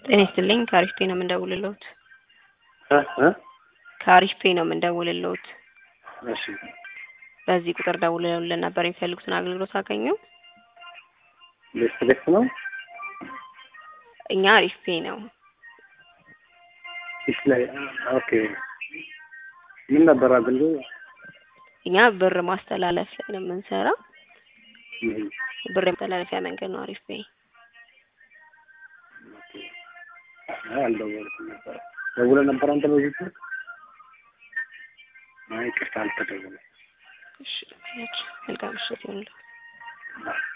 ጤና ይስጥልኝ ከአሪፍ ፔ ነው የምንደውልልዎት። እ እ ከአሪፍ ፔ ነው የምንደውልልዎት። እሺ በዚህ ቁጥር ደውለውልን ነበር የሚፈልጉትን አገልግሎት አገኙ? ሌስ ሌስ ነው እኛ አሪፍ ፔ ነው። ፊሽ ላይ ኦኬ። ምን ነበር አገልግሎት? እኛ ብር ማስተላለፍ ላይ ነው የምንሰራው። እም፣ ብር የማስተላለፊያ መንገድ ነው አሪፍ ፔ። ኦኬ። አይ አልደወልኩም ነበር። ደውለህ ነበር አንተ በዚህ ስልክ? አይ ይቅርታ አልተደወለም። እሺ መልካም ምሽት ይሁንልዎት።